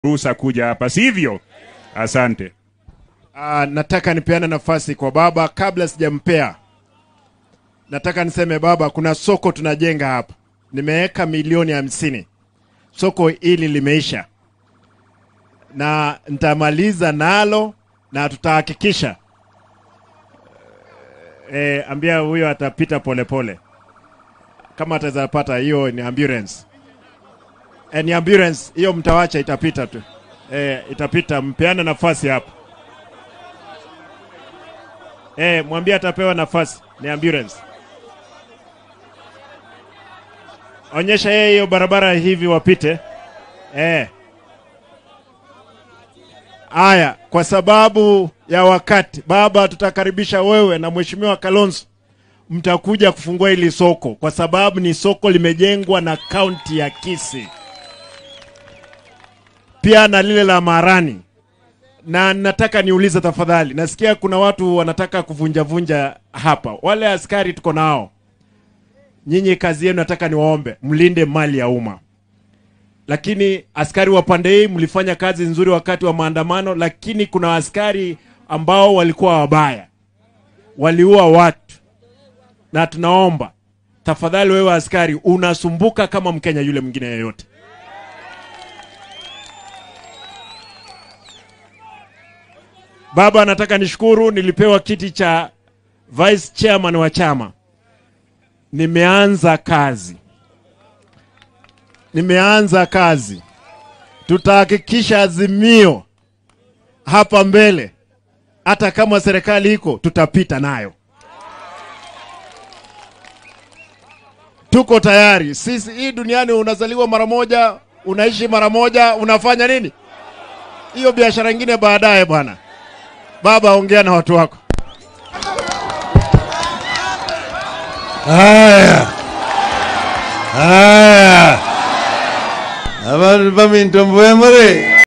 ruhusa kuja hapa, sivyo? Asante. Ah, nataka nipeane nafasi kwa baba kabla sijampea. Nataka niseme baba, kuna soko tunajenga hapa, nimeweka milioni hamsini. Soko hili limeisha na nitamaliza nalo na tutahakikisha e, ambia huyo atapita polepole kama ataweza pata hiyo ni ambulance e, ni ambulance hiyo, mtawacha itapita tu e, itapita, mpeane nafasi hapo. Eh, mwambie atapewa nafasi, ni ambulance. Onyesha yeye hiyo barabara hivi wapite. Eh. Aya, kwa sababu ya wakati, baba, tutakaribisha wewe na mheshimiwa Kalonzo, mtakuja kufungua hili soko kwa sababu ni soko limejengwa na kaunti ya Kisii, pia na lile la Marani na nataka niulize tafadhali, nasikia kuna watu wanataka kuvunjavunja hapa. Wale askari tuko nao, nyinyi kazi yenu, nataka niwaombe mlinde mali ya umma. Lakini askari wa pande hii mlifanya kazi nzuri wakati wa maandamano, lakini kuna askari ambao walikuwa wabaya, waliua watu, na tunaomba tafadhali, wewe askari unasumbuka kama Mkenya yule mwingine yeyote. Baba, nataka nishukuru, nilipewa kiti cha vice chairman wa chama. Nimeanza kazi, nimeanza kazi. Tutahakikisha Azimio hapa mbele, hata kama serikali iko, tutapita nayo. Tuko tayari sisi. Hii duniani unazaliwa mara moja, unaishi mara moja, unafanya nini? Hiyo biashara ingine baadaye bwana. Baba, ongea na watu wako. Haya, haya, abantu bamintombo emure